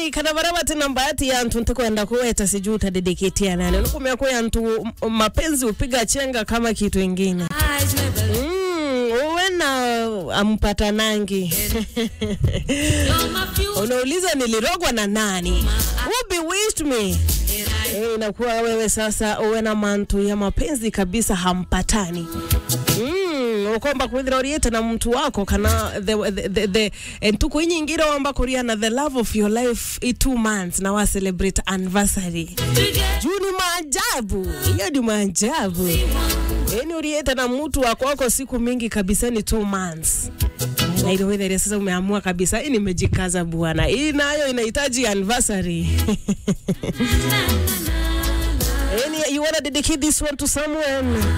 kana bara bati namba ati ya ntu ntakwenda kuweta sijui utadedicatea nani nukumia kuya ntu m- mapenzi upiga chenga kama kitu ingine mm, uwe na ampata nangi unauliza nilirogwa na nani who bewitched me Eh, inakuwa wewe sasa uwe na mantu ya mapenzi kabisa hampatani Mm, ukomba kwithira uriite na mtu wako kana the, the, the, the entuku inyingire wamba kuria na the love of your life i two months na wa celebrate anniversary juu ni maajabu hiyo ni maajabu yani uriete na mtu wako wako siku mingi kabisa ni two months na ile weather sasa umeamua kabisa hii nimejikaza bwana hii nayo inahitaji anniversary yani you wanna dedicate this one to someone